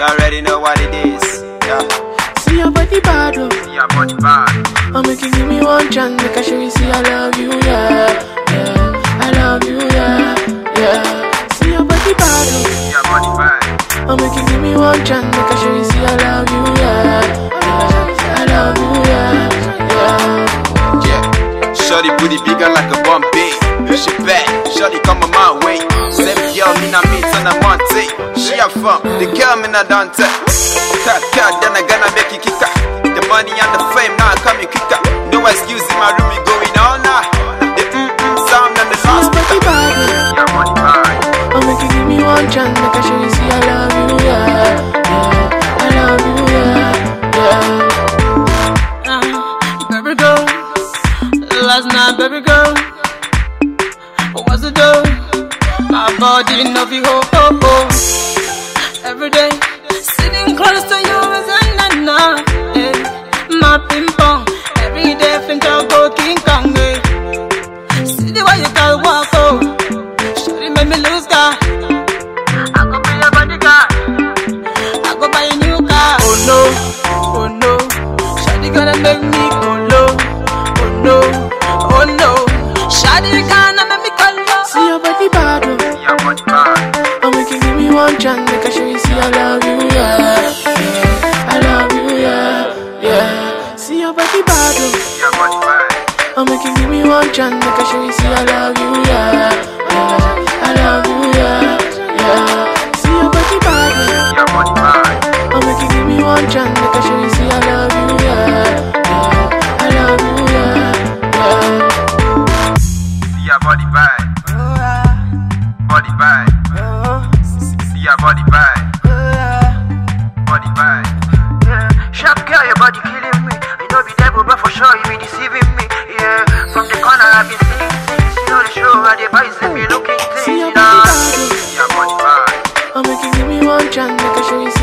You already know what it is. Yeah. See your body bad, oh. See your body bad. Oh, make you give me one chance, make I show you, see I love you, yeah, yeah. I love you, yeah, yeah. See your body bad, oh. See your body bad. Oh, make you give me one chance, make I show you, see I love you, yeah, yeah. I love you, yeah, yeah. Yeah. Shorty booty bigger like a Bombay. She bad. Shorty come on my way. Same girl me na meet on a Monte. She a fun. The girl me na Dante. Cut cut then I gonna make it kick The money and the fame now coming quicker. No excuse in my room we going all night. The mm mm sound and the See your last body bad, oh. Yeah, money bad. Oh, make you give me one chance, make I show you, see I love you, yeah, yeah. I love you, yeah, yeah. Uh, baby girl, last night, baby girl, what was it though? My body no be ho ho ho. Every day, sitting close to you is an enough. Yeah. My ping pong, every day, think I'll go King Kong. Yeah. See the way you can walk, oh. Shawty make me lose God. I go be your bodyguard. I go buy a new car. Oh no, oh no. Shawty gonna make me go low. Oh no, oh no. Shawty gonna make me go low. See your body bad, oh. See your body bad. Oh, make you give me one chance, make I show you, see I love you, yeah, yeah. I love you, yeah, yeah. See your body bad, oh. See your body bad. Oh, make you give me one chance, make I show you, see I love you, yeah, yeah. I love you, yeah, yeah. See your body bad, oh. See your body bad. Oh, make you give me one chance, make I show you, see I love you, yeah, yeah. I love you, yeah, yeah. See your body bad. Body bad. See your body bad. Body bad. Yeah, sharp girl, your body killing me. You know be devil, but for sure you be deceiving me. Yeah, from the corner I've been seeing things. You know the show, I the boys they be looking See things. your You body know. bad, oh. See your body bad. Oh, make you give me one chance, make I show you, see